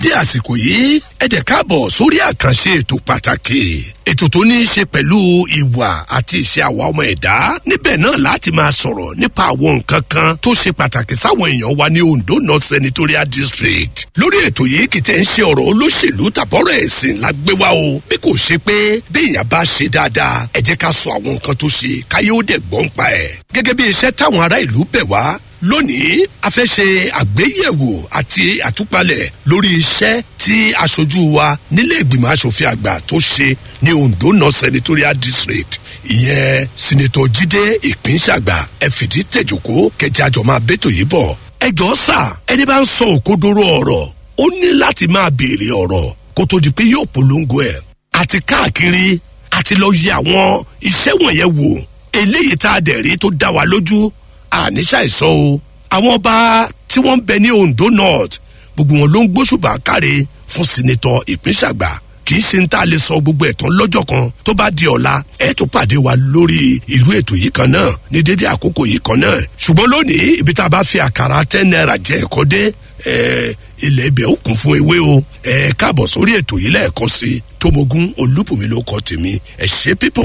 dé àsìkò yìí ẹ dẹ̀ káàbọ̀ sórí àkànṣe ètò pàtàkì ètò tó ní í ṣe pẹ̀lú ìwà àti ìṣe àwa ọmọ ẹ̀dá níbẹ̀ náà láti máa sọ̀rọ̀ nípa àwọn nǹkan kan tó ṣe pàtàkì sáwọn èèyàn wa ní ondo north senatorial district lórí ètò yìí kì í tẹ́ ń ṣe ọ̀rọ̀ olóṣèlú tàbọ̀rọ̀ ẹ̀sìn la gbé wá o bí kò ṣe pé bí èèyàn bá ṣe dáadáa ẹ jẹ́ ká sọ àwọn nǹkan tó ṣe káyé ó dẹ̀ gbọ́n pa ẹ̀ gẹ́gẹ́ bí iṣẹ́ táwọn ará ìlú bẹ̀ wá lónìí a fẹ́ ṣe àgbéyẹ̀wò àti àtúpalẹ̀ lórí iṣẹ́ tí aṣojú wa nílé ìgbìmọ̀ asòfin àgbà tó ṣe ní ondo north senatorial district ìyẹn sinetọ jíde ìpínṣàgbà ẹ fìdí tẹ̀jòkó kẹjẹ àjọ máa bẹ́tò yìí bọ̀ ẹ jọ sà ẹni bá ń sọ òkodoro ọ̀rọ̀ ó ní láti máa béèrè ọ̀rọ̀ kó tó di pé yóò polongo ẹ̀ àti káàkiri àti lọ yẹ àwọn iṣẹ́ wọ̀nyẹn wò eléyìí tá a dẹ̀ rí tó dá wa lójú àníṣà ìsọ o àwọn ọba tí wọ́n ń bẹ ní ondo north gbogbo wọn ló ń gbóṣùbà káre fún sinetọ ìpínṣàgbà kì í ṣe ń tá a lè sọ gbogbo ẹ̀tàn lọ́jọ́ kan tó bá di ọ̀la ẹ̀ tó pàdé wa lórí irú ètò yìí kan náà ní dédé àkókò yìí kan náà ṣùgbọ́n lónìí ibi tá a bá fi àkàrà ten naira jẹ ẹ̀kọ́ dé ilẹ̀ ibẹ̀ ó kún fún ewé o ẹ̀ káàbọ̀ sórí ètò yìí lẹ́ẹ̀kan sí i tómogun olúbùnmi ló kọ́ tèmi ẹ̀ ṣe pípọ̀.